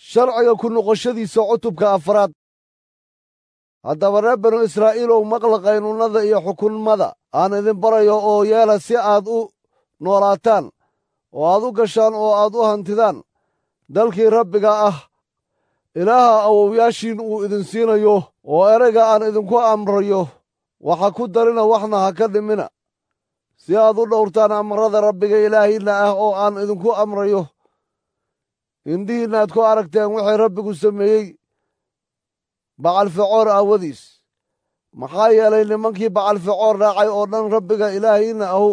sharciga ku noqoshadiisa cutubka afraad haddaba reer banu israa'iilow maqla qaynuunnada iyo xukunmada aan idin barayo oo yeela si aad u noolaataan oo aad u gashaan oo aad u hantidaan dalkii rabbiga ah ilaaha awowyaashiin uu idin siinayo oo erayga aan idinku amrayo waxa ku darina waxna ha ka dhimina si aad u dhowrtaan amarada rabbiga ilaahiinna ah oo aan idinku amrayo indhihiinna aad ku aragteen wixii rabbigu sameeyey bacalfecoor aawadiis maxaa yeelay nimankii bacalfecoor raacay oo dhan rabbiga ilaahiinna ahu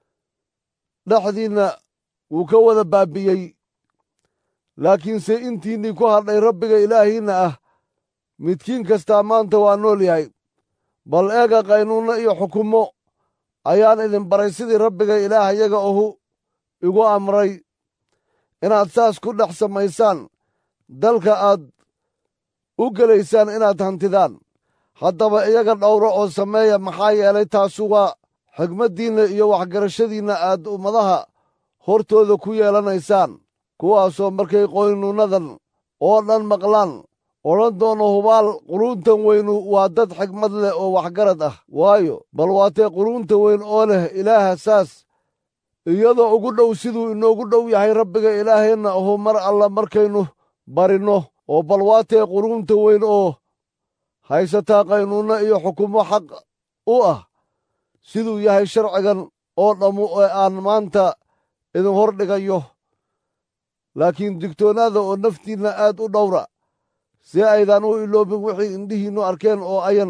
dhexdiinna wuu ka wada baabi'yey laakiinse intiinnii ku hadhay rabbiga ilaahiinna ah midkiin kastaa maanta waa nool yahay bal eega qaynuunno iyo xukumo ayaan idin baray sidii rabbiga ilaahayaga ahu igu amray inaad saas ku dhex samaysaan dalka aad u gelaysaan inaad hantidaan haddaba iyaga dhowro oo sameeya maxaa yeelay taasu waa xigmaddiinna iyo waxgarashadiinna aad ummadaha hortooda ku yeelanaysaan kuwaasoo markay qoynuunnadan oo dhan maqlaan odhan doono hubaal quruuntan weynu waa dad xigmad leh oo waxgarad ah waayo bal waatee quruunta weyn oo leh ilaaha saas iyadoo ugu dhow siduu inoogu dhow yahay rabbiga ilaaheenna ahu mar alla markaynu barinno oo bal waatee quruunta weyn oo haysataa qaynuunno iyo xukumo xaq u ah siduu yahay sharcigan oo dhammu ee aan maanta idin hor dhigayo laakiin digtoonaada oo naftiinna aad u dhowra si aydan u iloobin wixii indhihiinnu arkeen oo ayan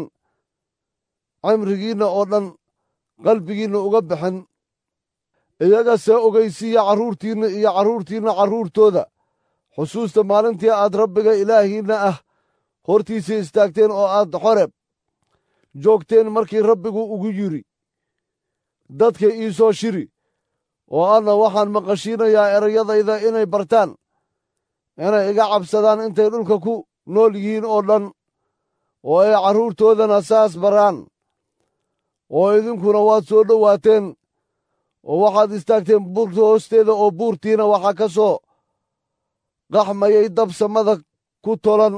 cimrigiinna oo dhan qalbigiinna uga bixin iyaga see ogaysiiya carruurtiinna iyo carruurtiinna carruurtooda xusuusta maalintii aad rabbiga ilaahiinna ah hortiisa istaagteen oo aad xoreb joogteen markii rabbigu ugu yidhi dadka ii soo shiri oo anna waxaan maqashiinayaa erayadayda inay bartaan inay iga cabsadaan intay dhulka ku nool yihiin oo dhan oo ay carruurtoodana saas baraan oo idinkuna waad soo dhowaateen oo waxaad istaagteen buurta hoosteeda oo buurtiina waxaa ka soo qaxmayay dab samada ku tolan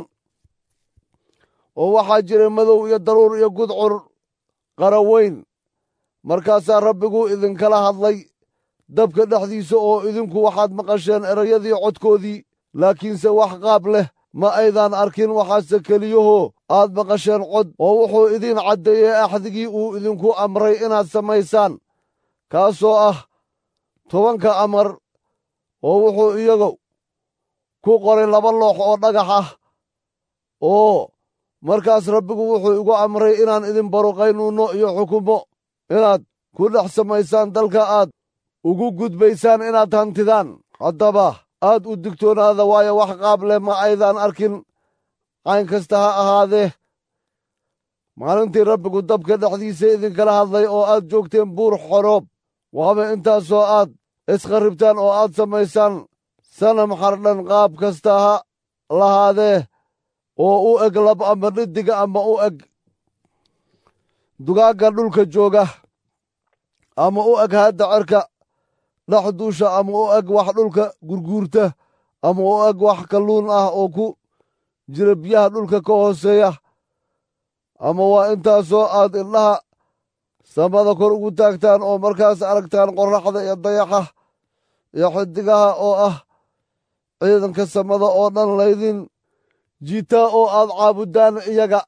oo waxaa jiray madow iyo daruur iyo gudcur qara weyn markaasaa rabbigu idinkala hadlay dabka dhexdiisa oo idinku waxaad maqasheen erayadii codkoodii laakiinse wax qaab leh ma aydaan arkin waxaase keliyahoo aad maqasheen cod oo wuxuu idiin caddeeyey axdigii uu idinku amray inaad samaysaan kaasoo ah tobanka amar oo wuxuu iyagu ku qoray laba loox oo dhagax ah oo markaas rabbigu wuxuu igu amray inaan idin baro qaynuunno iyo xukumo inaad ku dhex samaysaan dalka aad ugu gudbaysaan inaad hantidaan haddaba aad u digtoonaada waayo wax qaab leh ma aydaan arkin cayn kasta ha ahaadee maalintii rabbigu dabka dhexdiisa idinkala hadlay oo aad joogteen buur xoroob waaba intaasoo aad iskharribtaan oo aad samaysaan sanam xardhan qaab kasta ha lahaadee oo u eg lab ama dhiddiga ama u eg dugaagga dhulka jooga ama u eg haadda cerka dhex duusha ama u eg wax dhulka gurguurta ama u eg wax kalluun ah oo ku jira biyaha dhulka ka hooseeya ama waa intaasoo aad indhaha samada kor ugu taagtaan oo markaas aragtaan qorraxda iyo dayaxa iyo xidigaha oo ah ciidanka samada oo dhan laydin jiitaa oo aad caabuddaan iyaga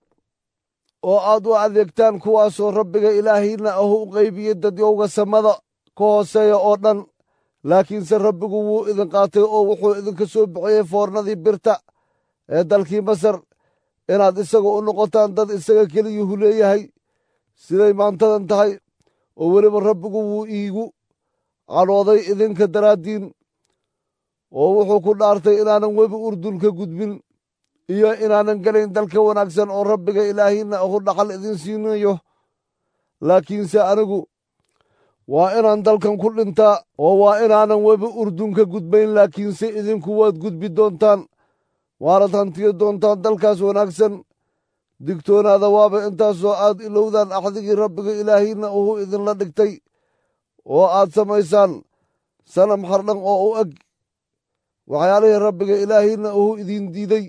oo aad u adeegtaan kuwaasoo rabbiga ilaahiinna ahu u qaybiyey dadyowga samada ka hooseeya oo dhan laakiinse rabbigu wuu idin qaatay oo wuxuu idinka soo bixiyey foornadii birta ee dalkii masar inaad isaga u noqotaan dad isaga keliyuhu leeyahay siday maantadan tahay oo weliba rabbigu wuu iigu cadhooday idinka daraaddiin oo wuxuu ku dhaartay inaanan webi urdun ka gudbin iyo inaanan gelayn dalka wanaagsan oo rabbiga ilaahiinna ahu dhaxal idin siinayo laakiinse anigu waa inaan dalkan ku dhintaa oo waa inaanan webi urdun ka gudbayn laakiinse idinku waad gudbi doontaan waanad hantiyo doontaan dalkaas wanaagsan digtoonaada waaba intaasoo aad ilowdaan axdigii rabbiga ilaahiinna uhu idinla dhigtay oo aad samaysaan sanam xardhan oo u eg waxyaalihii rabbiga ilaahiinna ahu idin diiday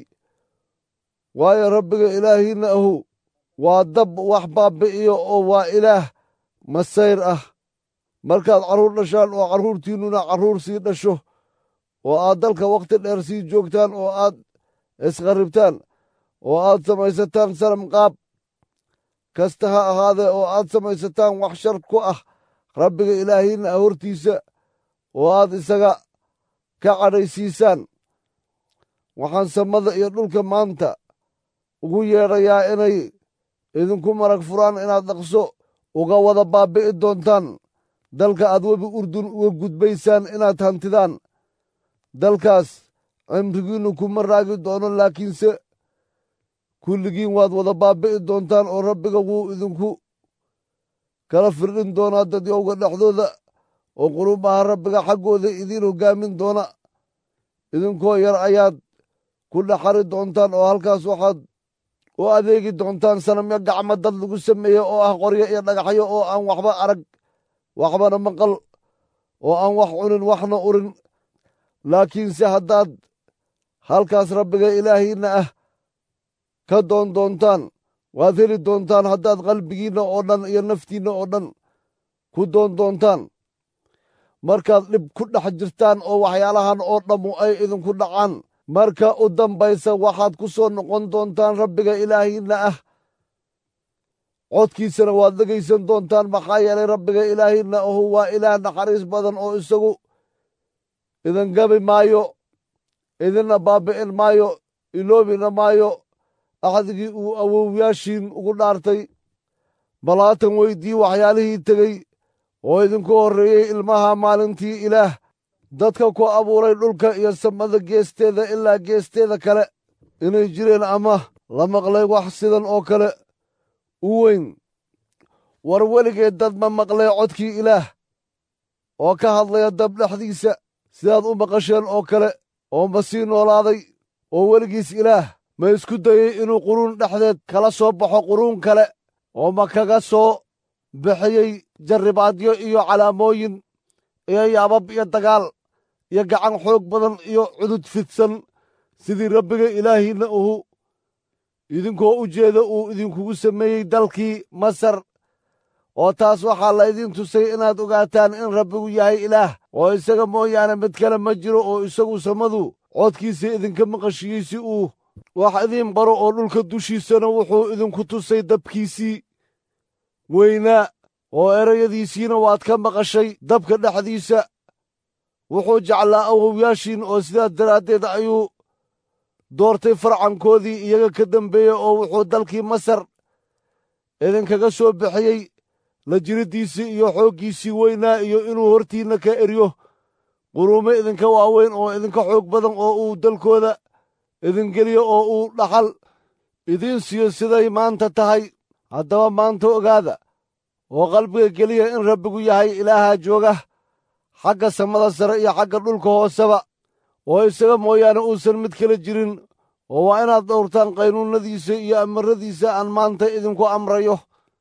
waayo rabbiga ilaahiinna ahu waa dab wax baabbi'iyo oo waa ilaah masayr ah markaad carruur dhashaan oo carruurtiinnuna carruur sii dhasho oo aad dalka wakhti dheer sii joogtaan oo aad isqarribtaan oo aad samaysataan sanam qaab kasta ha ahaadee oo aad samaysataan wax shar ku ah rabbiga ilaahiinna ah hortiisa oo aad isaga ka cadhaysiisaan waxaan samada iyo dhulka maanta ugu yeedhayaa inay idinku marag furaan inaad dhaqso uga wada baabbi'i doontaan dalka aad webi urdun uga gudbaysaan inaad hantidaan dalkaas cimrigiinnu kuma raagi doono laakiinse kulligiin waad wada baabbi'i doontaan oo rabbiga wuu idinku kala firdhin doonaa dadyowga dhexdooda oo qurubaha rabbiga xaggooda idiin hoggaamin doona idinkoo yar ayaad ku dhaxari doontaan oo halkaas waxaad u adeegi doontaan sanamyo gacmo dad lagu sameeye oo ah qoryo iyo dhagaxyo oo aan waxba arag waxbana maqal oo aan wax cunin waxna urin laakiinse haddaad halkaas rabbiga ilaahiinna ah ka doon doontaan waad heli doontaan haddaad qalbigiinna oo dhan iyo naftiinna oo dhan ku doon doontaan markaad dhib ku dhex jirtaan oo waxyaalahan oo dhammu ay idinku dhacaan marka u dambaysa waxaad ku soo noqon doontaan rabbiga ilaahiinna ah codkiisana waad dhegaysan doontaan maxaa yeelay rabbiga ilaahiinna ahu waa ilaah naxariis badan oo isagu idin gabi maayo idinna baabbi'in maayo iloobina maayo axdigii uu awowyaashiin ugu dhaartay bal haatan weydii waxyaalihii tegey oo idinku horreeyey ilmaha maalintii ilaah dadka ku abuuray dhulka iyo samada geesteeda ilaa geesteeda kale inay jireen ama la maqlay wax sidan oo kale u weyn war weligeed dad ma maqlee codkii ilaah oo ka hadlaya dab dhexdiisa sidaad u maqasheen oo kale oo ma sii noolaaday oo weligiis ilaah ma isku dayey inuu quruun dhexdeed kala soo baxo quruun kale oo ma kaga soo bixiyey jarribaadyo iyo calaamooyin iyo yaabab iyo dagaal iyo gacan xoog badan iyo cudud fidsan sidii rabbiga ilaahiinna uhu idinkoo u jeeda uu idinkugu sameeyey dalkii masar oo taas waxaa laydin tusay inaad ogaataan in rabbigu yahay ilaah oo isaga mooyaane mid kale ma jiro oo isagu samadu codkiisa idinka maqashiyey si uu wax idiin baro oo dhulka dushiisana wuxuu idinku tusay dabkiisii weynaa oo erayadiisiina waad ka maqashay dabka dhexdiisa wuxuu jeclaa awowyaashiin oo sidaas daraaddeed ayuu doortay farcankoodii iyaga ka dambeeyey oo wuxuu dalkii masar idinkaga soo bixiyey la jiriddiisii iyo xooggiisii weynaa iyo inuu hortiinna ka eryo quruumo idinka waaweyn oo idinka xoog badan oo uu dalkooda idingeliyo oo uu dhaxal idiin siiyo siday maanta tahay haddaba maanta ogaada oo qalbiga geliya in rabbigu yahay ilaaha jooga xagga samada sare iyo xagga dhulka hooseba oo isaga mooyaane uusan mid kala jirin oo waa inaad dhowrtaan qaynuunnadiisa iyo amaradiisa aan maanta idinku amrayo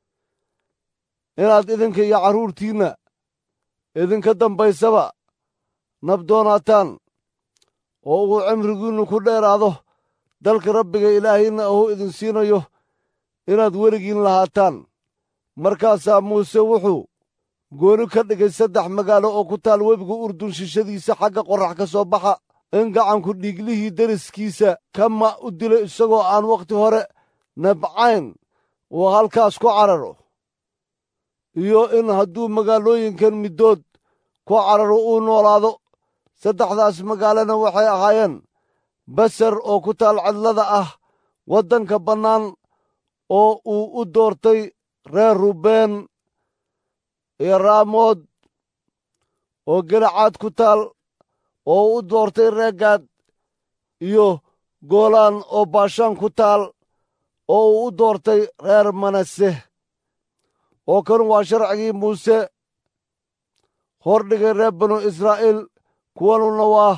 inaad idinka iyo carruurtiinna idinka dambaysaba nabdoonaataan oo uu cimrigiinnu ku dheeraado dalka rabbiga ilaahiinna ahuu idin siinayo inaad weligiin lahaataan markaasaa muuse wuxuu gooni ka dhigay saddex magaalo oo ku taal webiga urdun shishadiisa xagga qorrax ka soo baxa in gacanku dhiiglihii deriskiisa kama u dilo isagoo aan wakhti hore nabcayn uu halkaas ku cararo iyo in hadduu magaalooyinkan middood ku cararo uu noolaado saddexdaas magaalana waxay ahaayeen basar oo ku taal cidlada ah waddanka bannaan oo uu u doortay reer rubeen iyo raamood oo gelacaad ku taal oo u doortay reegaad iyo goolaan oo baashaan ku taal oo uu u doortay reer manase oo kan waa sharcigii muuse hordhigay reer banu israa'iil kuwanuna waa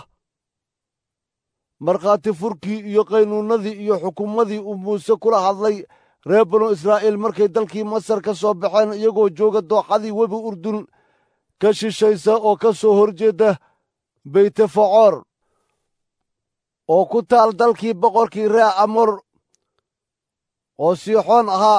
markhaati furkii iyo qaynuunnadii iyo xukumadii uu muuse kula hadlay reer banu israa'iil markay dalkii masar ka soo baxeen iyagoo jooga dooxadii webi urdun ka shishaysa oo ka soo horjeedda beytefacoor oo ku taal dalkii boqorkii ree amor oo siixoon ahaa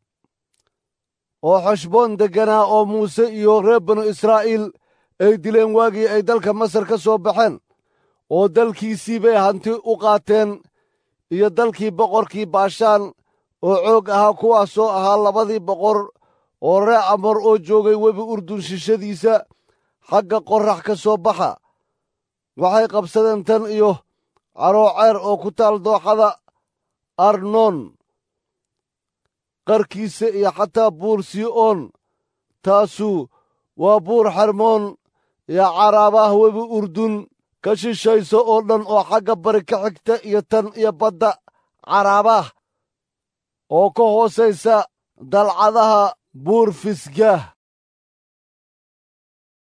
oo xeshboon degganaa oo muuse iyo reer banu israa'iil ay dileen waagii ay dalka masar ka soo baxeen oo dalkiisii bay hanti u qaateen iyo dalkii boqorkii baashaan oo xoog ahaa kuwaasoo ahaa labadii boqor oo ree amor oo joogay webi urdun shishadiisa xagga qorrax ka soo baxa waxay qabsadeen tan iyo carooceer oo ku taal dooxada arnoon qarkiisa iyo xataa buur sii'oon taasu waa buur xarmoon iyo caraabaah webi urdun ka shishayso oo dhan oo xagga bari ka xigta iyo tan iyo badda caraabaah oo ka hoosaysa dalcadaha buur fisgaah